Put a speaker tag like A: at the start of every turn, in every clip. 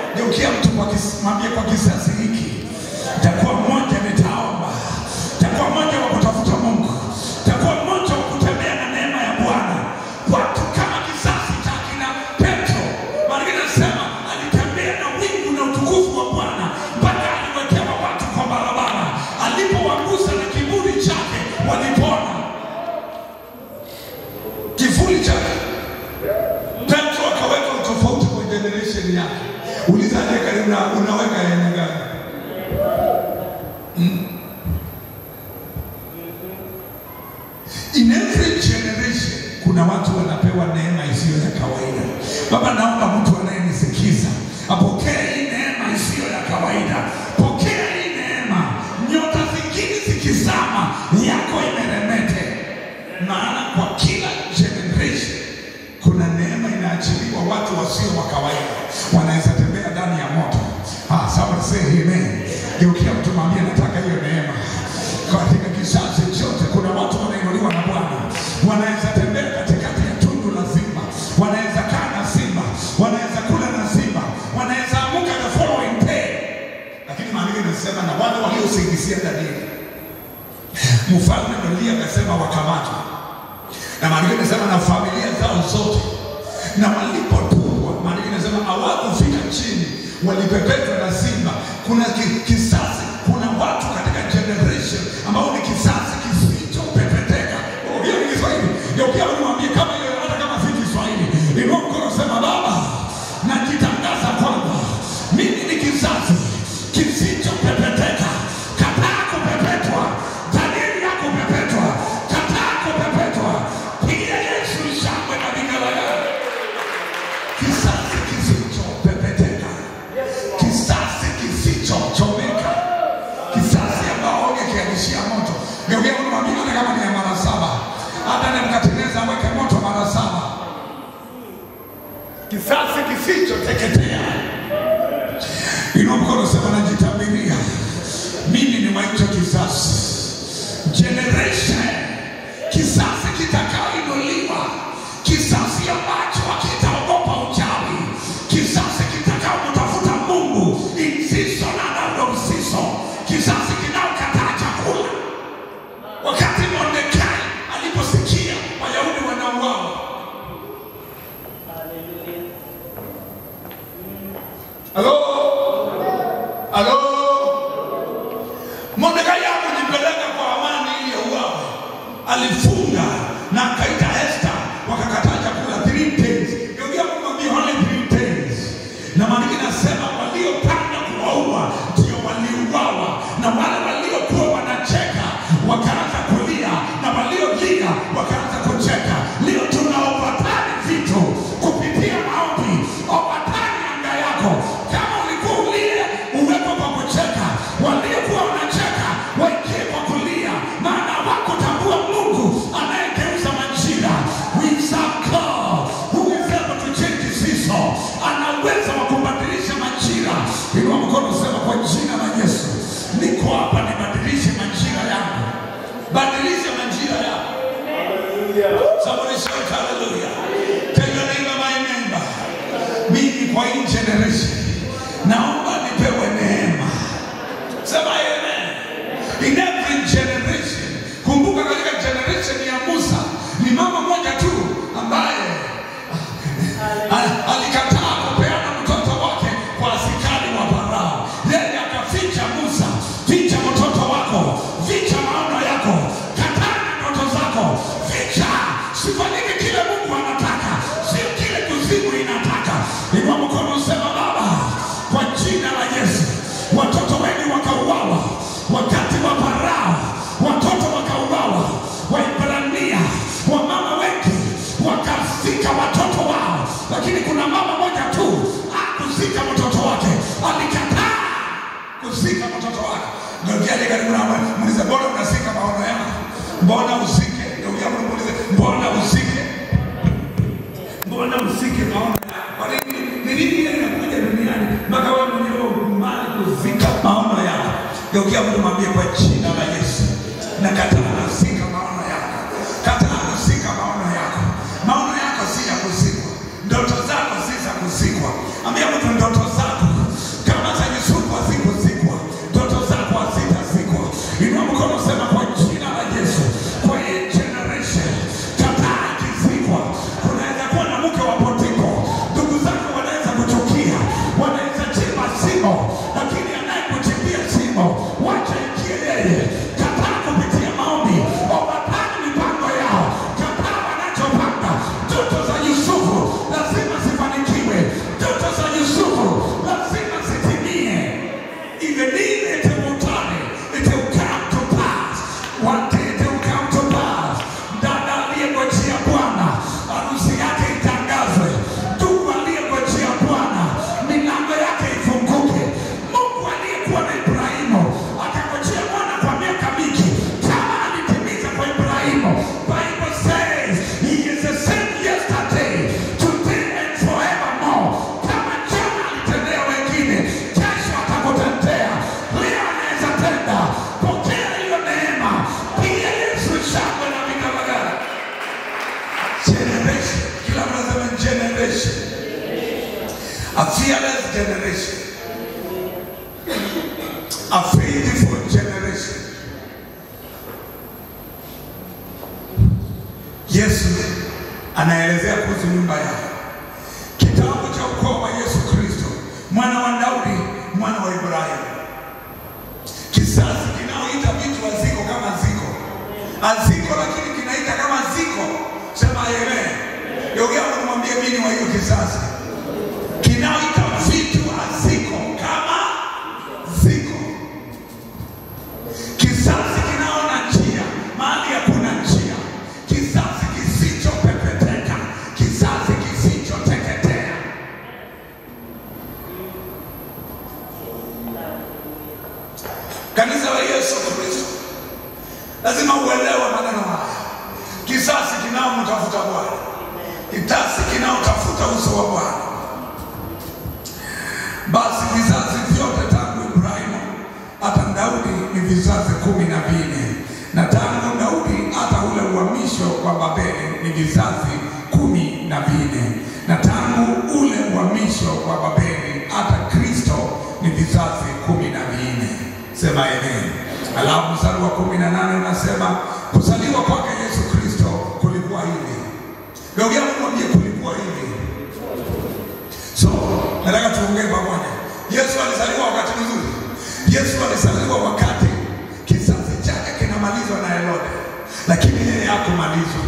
A: Geukia mtu kwa kis- mwambie kwa kizazi hiki, takuwa mmoja nitaomba, takuwa mmoja wa kutafuta Mungu, takuwa mmoja wa kutembea na neema ya Bwana. Watu kama kizazi cha kina Petro, maana inasema alitembea na wingu na utukufu wa Bwana mpaka aliwekewa watu kwa barabara, alipowagusa na kiburi chake walipona. Kivuli chake Petro akaweka utofauti kwa generation yake. Uliza aliye karibu na unaweka aina gani? Mm. In every generation kuna watu wanapewa neema isiyo ya kawaida. Baba, naomba mtu anayenisikiza apokee hii neema isiyo ya kawaida. Pokea hii neema, nyota zingine zikizama, yako imeremete, maana kwa kila generation kuna neema inaachiliwa watu wasio wa kawaida wanaweza tembea ndani ya moto ah, someone say amen geukia mtu mwambie nataka hiyo neema katika kizazi chote kuna watu wanainuliwa na bwana wanaweza tembea katikati ya tundu la simba wanaweza kaa na simba wanaweza kula na simba wanaweza amuka the following day lakini maandiko inasema na wale waliosingizia danieli mfalme Dalia akasema wakamatwa na maandiko inasema na familia zao zote, na walipotupwa, maandiko inasema hawakufika chini, walipepetwa na simba. Kuna ki- kizazi, kuna watu katika generation ambao ni kizazi kisichopepeteka. Ongea ni Kiswahili, geukia unimwambie kama hiyo, hata kama si Kiswahili, inua mkono, sema Baba, najitangaza kwamba mimi ni kizazi kisichopepeteka. Kataa kupepetwa, Danieli yako kupepetwa, kataa kupepetwa. Piga Yesu shangwe na vigelegele. Kizazi kisichopepeteka, kizazi kisichochomeka, kizazi ambao ungekianishia moto. Geukia unamwambia hata kama ni ya mara saba, hata Nebukadneza aweke moto mara saba, kizazi kisichoteketea. Inua mkono sema najitabiria. Mimi ni wa hicho kizazi. Generation. Kizazi kitakaoinuliwa. Kizazi ambacho hakitaogopa uchawi. Kizazi kitakaomtafuta Mungu in season and out of season. Kizazi kinaokataa chakula. Wakati Mordekai aliposikia Wayahudi wanauawa, halo halo, Mordekai hakujipeleka kwa amani ili auawe, alifunga na akaita Esther, wakakataa chakula three days. Geukia kumwambia only three days, na maandiko inasema waliopanga kuwaua ndio waliuawa, na wale waliokuwa wanacheka wakaanza kulia, na waliolia wakaanza kucheka. Leo tunaovatani vitu kupitia maombi, ovatani anga yako. Kama ulikuwa ulie, uwepo kwa kucheka. Waliokuwa wanacheka waingie kwa kulia, maana hawakutambua Mungu anayegeuza majira. We serve God who is able to change season. Ana uwezo wa kubadilisha majira. Inua mkono, sema kwa jina la Yesu, niko hapa nibadilishe majira yangu, badilisha majira yangu. Somebody shout hallelujah. Tell your neighbor, my neighbor. Mimi kwa hii generation naomba nipewe neema. Sema amen. In every generation. Kumbuka katika generation ya Musa ni mama moja tu ambaye al- alikataa kupeana mtoto wake kwa askari wa Farao. Yeye akaficha Musa, ficha mtoto wako, ficha maono yako, kataa ndoto zako, ficha. Sifanyike kile Mungu anataka, sio kile kuzimu inataka. Inua mkono sema, Baba, kwa jina la Yesu, watoto wengi wakauawa wakati wa Farao, watoto wakauawa, Waibrania, wamama wengi wakazika watoto wao, lakini kuna mama moja tu hakuzika mtoto wake, alikataa kuzika mtoto wake. Ndokiaje karibu na muulize, mbona unazika maono yako? Mbona usike? Ndugu yangu muulize, mbona usike? Mbona usike maono yako? Kwa nini? Ni nini ile inakuja duniani mpaka wewe mwenyewe ukubali kuzika maono yako? Geukia mtu mwambie kwa jina la Yesu, nakataa kuzika maono yako, kataa kuzika maono yako. Maono yako si ya kuzikwa, ndoto zako si za kuzikwa. Ambia mtu ndoto zako a fearless generation, a faithful generation. Yesu anaelezea kuhusu nyumba yake, kitabu cha ukoo wa Yesu Kristo, mwana wa Daudi, mwana wa Ibrahimu, kizazi kinaoita vitu haziko kama ziko, haziko lakini kinaita kama ziko. Sema amen. Geukia kumwambia mimi ni wa hiyo kizazi kinaoita vitu haziko kama ziko, kizazi kinaona njia mahali hakuna njia, kizazi kisichopepeteka, kizazi kisichoteketea. Kanisa la Yesu Kristo, lazima uelewe maneno haya. Kizazi kinaomtafuta Bwana, kizazi kinaotafuta uso wa Bwana. Basi vizazi vyote tangu Ibrahimu hata Daudi ni vizazi kumi na vinne, na tangu Daudi hata ule uhamisho wa Babeli ni vizazi kumi na vinne, na tangu ule uhamisho wa Babeli hata Kristo ni vizazi kumi na vinne. Sema amen. Alafu mstari wa kumi na nane unasema kuzaliwa kwake Yesu Kristo kulikuwa hivi. Geukia mwambie kulikuwa hivi. So, nataka tuongee pamoja. Yesu alizaliwa wakati mzuri. Yesu alizaliwa wakati kizazi chake kinamalizwa na Herode, lakini yeye hakumalizwa.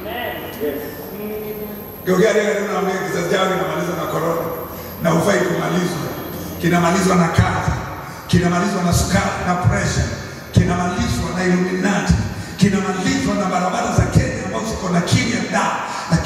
A: Geukia leo ndio naambia kizazi chake kinamalizwa na korona na ufai kumalizwa. Kinamalizwa na kazi, kinamalizwa na sukari na pressure, kinamalizwa na Illuminati, kinamalizwa na barabara za Kenya ambazo ziko na kimya da,